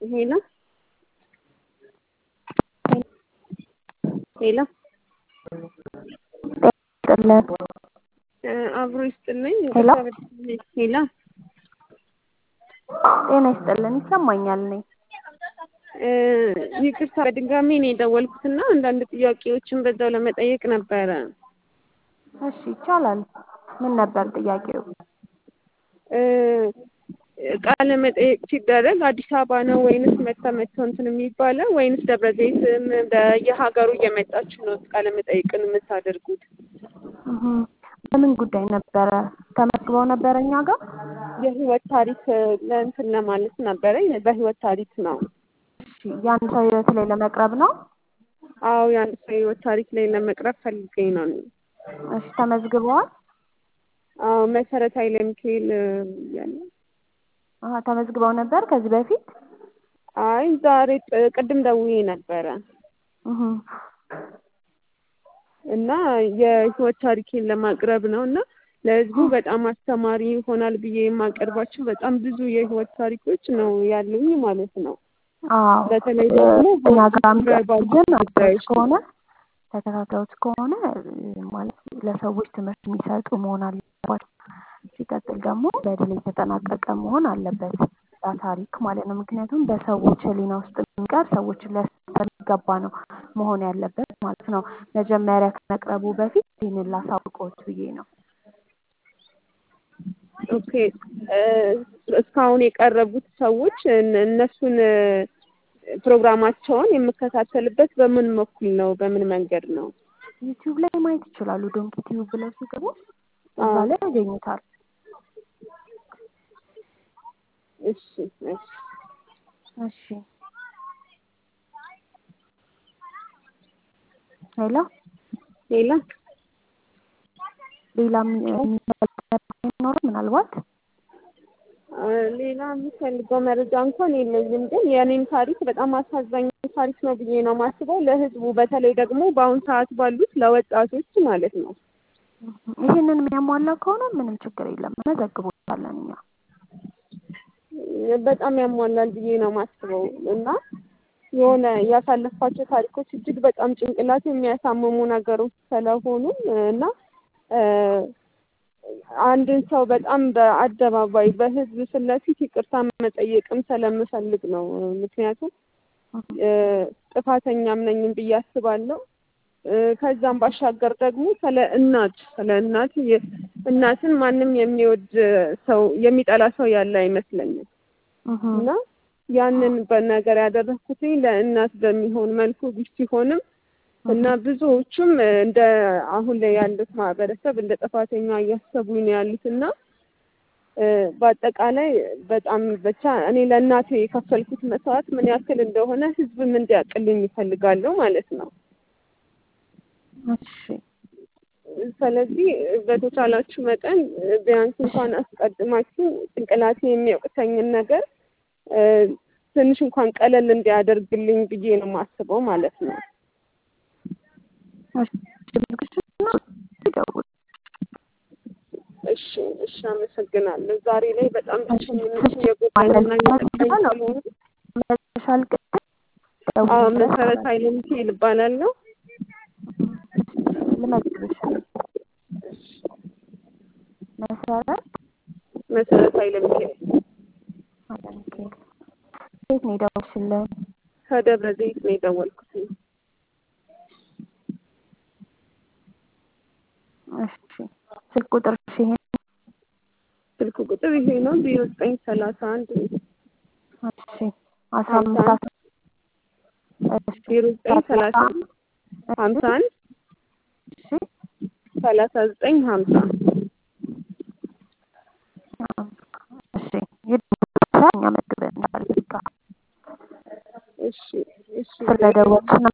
ሄሎ ሄሎ ጥለን አብሮ ይስጥልኝ። ሄሎ ሄሎ ጤና ይስጥልን። ይሰማኛል እኔ ይቅርታ በድጋሚ ነው የደወልኩትና አንዳንድ ጥያቄዎችን በዛው ለመጠየቅ ነበረ። እሺ ይቻላል። ምን ነበር ጥያቄው? ቃለ መጠየቅ ሲደረግ አዲስ አበባ ነው ወይንስ መታ መጥተው እንትን የሚባለው ወይንስ ደብረ ዘይትም በየሀገሩ እየመጣችሁ ነው ቃለ መጠይቅን የምታደርጉት? እህ በምን ጉዳይ ነበረ? ተመዝግበው ነበረ እኛ ጋር? የህይወት ታሪክ ለእንትን ለማለት ነበረ። በህይወት ታሪክ ነው። እሺ የአንድ ሰው ህይወት ላይ ለመቅረብ ነው? አዎ የአንድ ሰው ህይወት ታሪክ ላይ ለመቅረብ ፈልገኝ ነው። እሺ ተመዝግበዋል? አዎ መሰረት ኃይለ ሚካኤል ያለ አሀ ተመዝግበው ነበር ከዚህ በፊት? አይ ዛሬ ቅድም ደውዬ ነበረ እህ እና የህይወት ታሪኬን ለማቅረብ ነው እና ለህዝቡ በጣም አስተማሪ ይሆናል ብዬ የማቀርባቸው በጣም ብዙ የህይወት ታሪኮች ነው ያሉኝ ማለት ነው። አዎ በተለይ ደግሞ እኛ ጋር በባሉ ግን ጉዳዮች አብሮት ከሆነ ተከታታዮች ከሆነ ማለት ለሰዎች ትምህርት የሚሰጡ መሆን አለባቸው። ሲቀጥል ደግሞ በድል የተጠናቀቀ መሆን አለበት ያ ታሪክ ማለት ነው። ምክንያቱም በሰዎች ህሊና ውስጥ የሚቀር ሰዎችን ሊያስተምር የሚገባ ነው መሆን ያለበት ማለት ነው። መጀመሪያ ከመቅረቡ በፊት ይህንን ላሳውቅዎት ብዬ ነው። ኦኬ እስካሁን የቀረቡት ሰዎች እነ- እነሱን ፕሮግራማቸውን የምከታተልበት በምን በኩል ነው? በምን መንገድ ነው? ዩቲዩብ ላይ ማየት ይችላሉ። ዶንኪ ቲዩብ ብለው ሲገቡ እዛ አዎ። ላይ ያገኙታል። እሺ እሺ እሺ ሄሎ ሌላ ሌላ የሚኖረው ምናልባት አ፣ ሌላ የምፈልገው መረጃ እንኳን የለኝም፣ ግን የእኔን ታሪክ በጣም አሳዛኝ ታሪክ ነው ብዬ ነው የማስበው ለህዝቡ፣ በተለይ ደግሞ በአሁን ሰዓት ባሉት ለወጣቶች ማለት ነው። ይህንን የሚያሟላ ከሆነ ምንም ችግር የለም፣ መዘግቦታለን እኛ። በጣም ያሟላል ብዬ ነው የማስበው እና የሆነ ያሳለፋቸው ታሪኮች እጅግ በጣም ጭንቅላት የሚያሳምሙ ነገሮች ስለሆኑ እና እ፣ አንድን ሰው በጣም በአደባባይ በህዝብ ፊት ለፊት ይቅርታ መጠየቅም ስለምፈልግ ነው። ምክንያቱም እ፣ ጥፋተኛም ነኝም ብዬ አስባለሁ። እ፣ ከዛም ባሻገር ደግሞ ስለ እናት ስለ እናት የ- እናትን ማንም የሚወድ ሰው የሚጠላ ሰው ያለ አይመስለኝም እህ እና ያንን በነገር ያደረኩት ለእናት በሚሆን መልኩ ሲሆንም እና ብዙዎቹም እንደ አሁን ላይ ያሉት ማህበረሰብ እንደ ጥፋተኛ እያሰቡኝ ነው ያሉት እና እ፣ በአጠቃላይ በጣም ብቻ እኔ ለእናቴ የከፈልኩት መስዋዕት ምን ያክል እንደሆነ ህዝብም እንዲያውቅልኝ ይፈልጋለሁ ማለት ነው። እሺ ስለዚህ በተቻላችሁ መጠን ቢያንስ እንኳን አስቀድማችሁ ጭንቅላቴ የሚያውቅተኝን ነገር እ፣ ትንሽ እንኳን ቀለል እንዲያደርግልኝ ብዬ ነው የማስበው ማለት ነው። እሺ ምልክሽና ይደውል። እሺ እሺ፣ አመሰግናለሁ። ዛሬ ላይ በጣም ብቸኝነት የጎዳኝና እየጠቃኝ ስለሆነ መሻል ቅድም አዎ፣ ደውል መሰረት ኃይለ ሚካኤል እባላለሁ። ልመግብሽ መሰረት መሰረት ኃይለ ሚካኤል ኃይለ ሚካኤል ከየት ነው የደወልሽልን? ከደብረ ዘይት ነው የደወልኩት። እሺ ስልክ ቁጥርሽ ይሄ ስልክ ቁጥር ይሄ ነው ዜሮ ዘጠኝ ሰላሳ አንድ እሺ አስራ አምስት እሺ ዜሮ ዘጠኝ ሰላሳ ሀምሳ አንድ እሺ ሰላሳ ዘጠኝ ሀምሳ እሺ ይደውልልሻል እኛ መግበን እንዳልጋ እሺ እሺ ስለደወልሽ